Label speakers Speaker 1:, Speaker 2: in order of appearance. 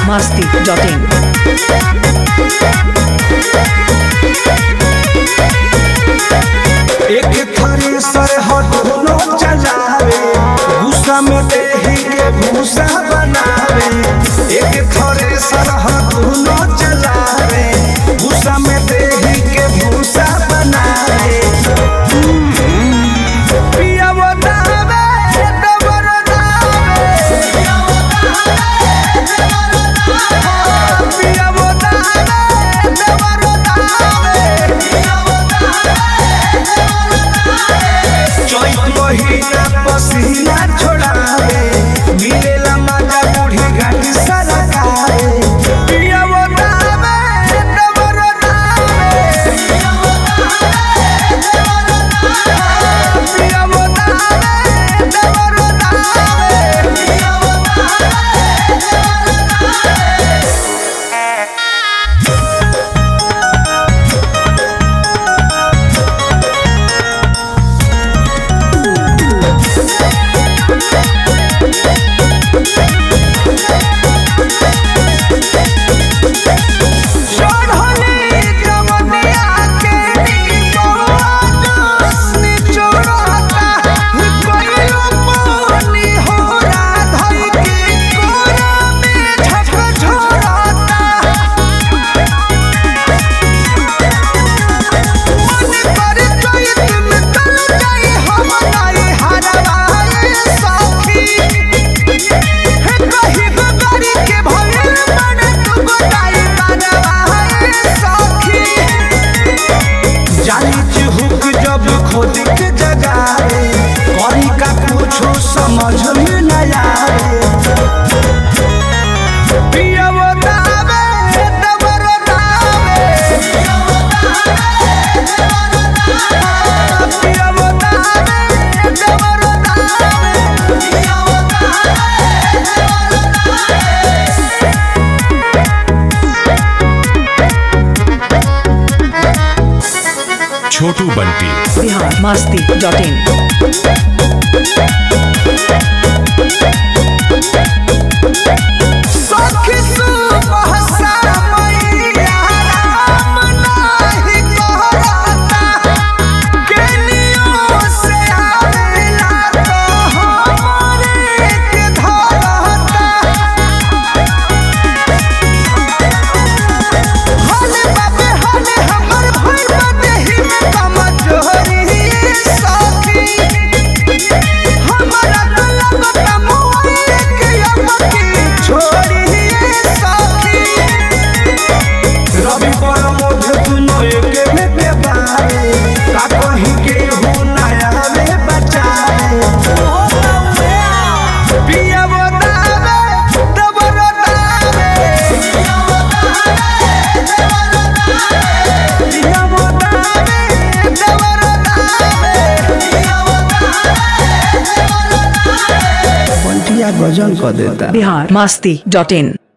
Speaker 1: masti.in.
Speaker 2: एक थारी सरहद दोनों चलावे गुस्सा में देही के भूसा बनावे एक थारी सरहद दोनों चलावे गुस्सा में देही के भूसा बनावे पिया वो दावे डबर दावे पिया वो दावे डबर दावे चैत महीना पसीना छोड़ावे मिलेला मजा बूढ़ी घाटी सरकारे पिया वो दावे डबर दावे पिया वो दावे डबर दावे चढ़ली जवनिया के निमोनी चोरता कइलो पानी होरा धई के कोरा में झक झोरता मन पर चैत में तल जाई हम नाई हरवाए सखी हे कही बगारी के भइल बने तू गोदाई बनवाए सखी जानी चिहुक जब खोद के जगाए करी का कुछो समझ में न आए पिया वो दावे डबर दावे पिया वो दावे डबर दावे
Speaker 3: छोटू बंटी
Speaker 1: Bihar masti.in.
Speaker 2: सखी सुबह मैया राम नाही कहता केनियो से आवेला तो हमरे के धरता हले बाबे हले हमर भइल बाटे ही में कमजोरी सखी हमरा तो लगता मोबाइल के अमकी छोड़ी सखी रवि पर मोध दुनो एके में के बारे का कहीं के हो नया में बचाए पिया वो दावे दबर दावे पिया वो दावे दबर दावे बंटिया गजल कर देता
Speaker 1: Bihar masti.in.